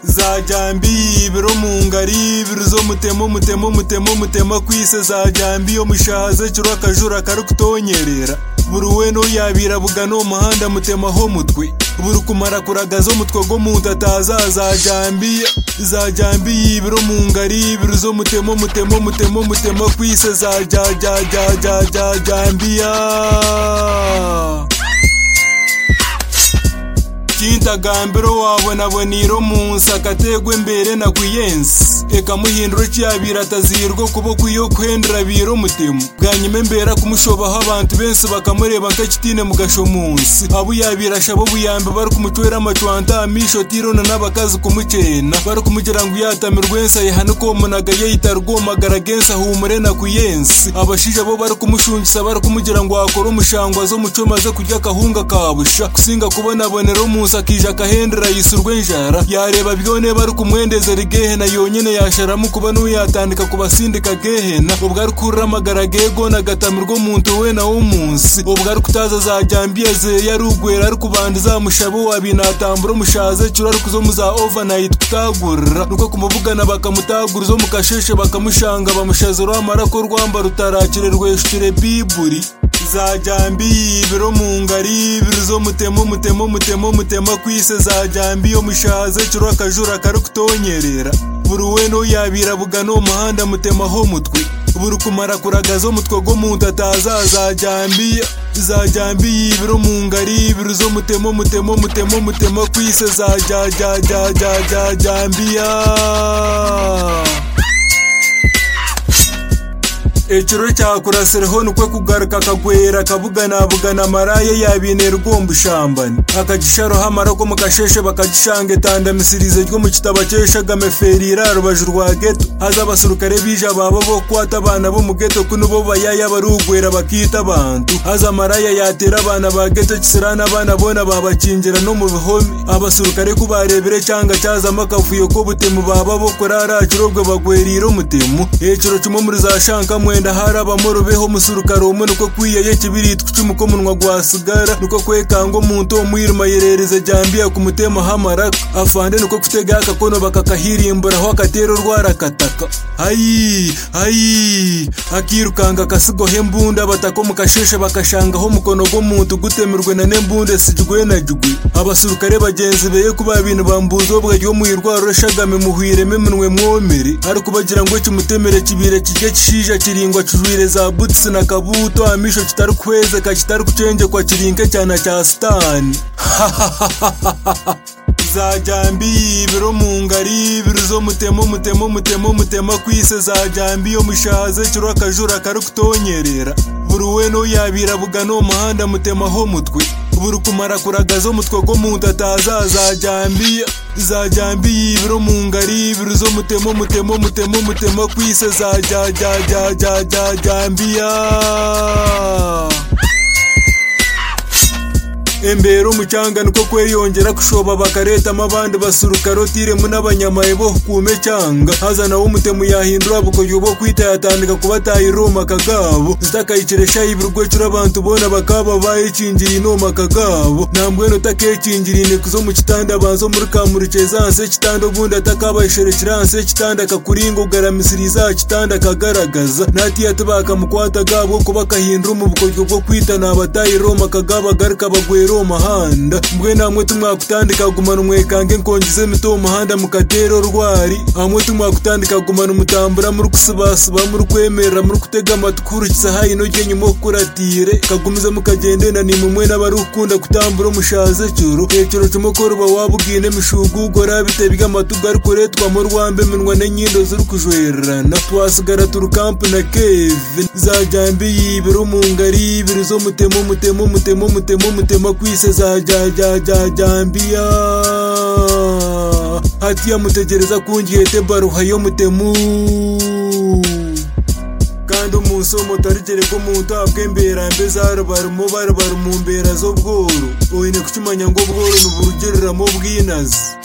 zajyambi yibiro mu ngari ibiro zo mutemo mutemo mutemo mutema kwise zajyambi yo mushaze kiro akajura karukutonyerera buri we n'uyabira bugana uwo muhanda mutemaho mutwe buri kumara kuragaza umutwe go mu ndataza zajyambi zajyambi yibiro mu ngari ibiro zo mutemo mutemo mutemo mutema kwise zajyajyajyajyajyambiya kintagambiro wabonaboniro munsi akategwa imbere na kuyensi eka muhinduro cyabira atazirwa kuba kuyo kuhendera biro mutemu bwanyuma imbere kumushobaho abantu benshi bakamureba nk'ekitine mugasho munsi abo yabirasha abo buyambe bari kumutwera amacwanta amisho tirona n'abakazi kumucena bari kumugira ngo yatamirwe ensi ayihane komunaga yeyita rwomagara gensi ahumure na kuyensi abashije abo bari kumushungisa bari kumugira ngo wakore umushangwa zo muco maze kurya akahunga kabusha kusinga kubonabonera umunsi akija akahendera yisurwe njara yareba byone bari kumwendezera igehena yonyene yasharamu kuba n'uyatandika kubasindika gehena ubwo ari kuramagara gego nagatamirwa omuntu wena w'umunsi ubwo ari kutaza zajyambiye ze yarugwera ari kubanda zamushabo wabinatambura omushaze kiro ari kuzo mu za overnight kutagurira nuko kumuvugana bakamutagura zo mu kasheshe bakamushanga bamushaze rwamara ko rwamba rutarakire rweshukire biburi zajyambi yibiro mu ngari ibiro zo mutemo mutemo mutemo mutema kwise zajyambi yo mushaze kiro akajura kari kutonyerera buri we n'uyabira bugana uwo muhanda mutemaho mutwe buri kumara kuragaza umutwe go mu ndataza zajyambi zajyambi yibiro mu ngari ibiro zo mutemo mutemo mutemo mutema kwise zajyajyajyajyajyambiya ekiro cyakurasireho nukwe kugaruka akagwera akabuganabugana amaraye yabinera ugomba ushambani akagisharoho amarako mu kasheshe bakagishanga etandamisirize ryo mu kitabo cyeshaga meferira rubaje rwa geto haza abasirukare bija baba bo kwata abana bo mu geto kuno bo bayaya barugwera bakita abantu haza amaraya yatera abana ba geto kisirana abana bona babakingira no mu bihome abasirukare kubarebere cyanga cyazamo akavuyo ko butemu baba bo kurara kirobwe bagwerira umutemu ekiro kimwe muri za shanka mwe wenda harabamo rubeho musurukaro umwe nuko kwiyaye kibiritwa icumu ko munwa gwasigara nuko kwekanga omuntu omwirima yerereze jambiya ku mutema hamaraka afande nuko kutega akakono bakakahirimburaho akatera orwara akataka ayi ayi akirukanga akasigaho embunda batako mukasheshe bakashangaho omukono gw'omuntu gutemirwe na nembunda esigigwe na gigwe abasurukare bagenzi beye kuba bintu bambuza obwe ry'omwirwaro eshagame muhwiremu eminwe mwomere arikubagira ngu ekimutemere kibire kirye kishija kiri kiringwa kijwire za butsi na kabuto amisho kitari kuhwezeka kitari kuchenjekwa kirinke cyana cya sitani zajyambi yibiro mu ngari ibiro zo mutemo mutemo mutemo mutema kwise zajyambi yo mushaze kiro akajura kari kutonyerera buri we n'uyabira bugana uwo muhanda mutemaho mutwe buri kumara kuragaza umutwe go mu ndataza zajyambi zajyambi yibiro mu ngari ibiro zo mutemo mutemo mutemo mutema kwise zajyajyajyajyajyambiya imbere umucanga niko kweyongera kushoba bakaretamo abandi basurukaro tiremu n'abanyamaye bo kume cyanga hazana wo umutemu yahindura bukoryo bwo kwita yatandika kubataya iromaka gabo zitakayikiresha ibirwekiro abantu bona bakaba bayikingira inomaka gabo nambwene utakekingira inteko zo mu kitanda banzo muri kamurike zanse kitanda ubundi atakabayisherekera hanse kitanda akakuringa ugaramisiriza kitanda akagaragaza natiyate bakamukwata gabo kuba kahindura mu bukoryo bwo kwita nabataya iromaka gabo agaruka bagwera rero muhanda mbwe namwe tumwakutandika gumana umwekange nkongize mito muhanda mukatero rwari amwe tumwakutandika gumana umutambura muri kusubasuba muri kwemerera muri kutega amatukurikiza hayi noge nyuma kuratire kagumize mukagendena ni mumwe n'abari ukunda kutambura omushaze cyuru ekiro cy'umukoroba wabugine mishugugora bitebye amatuga ari kuretwamo rwambe minwa n'enyindo ziri kujwererana twasigara turukampu na kevin zajyambi yibiro mu ngari yibiro zo mutemo mutemo mutemo mutemo mutemo kwise za ja ja ja jambiya hatiya mutegereza kungiyete baruha yo mutemu kandi umunsi umutarigere ko muntu abwembera mbe zarubarimo barubara mu mbera z'ubworo oyine kucimanya ngo bworo ni uburugereramo bw'inazi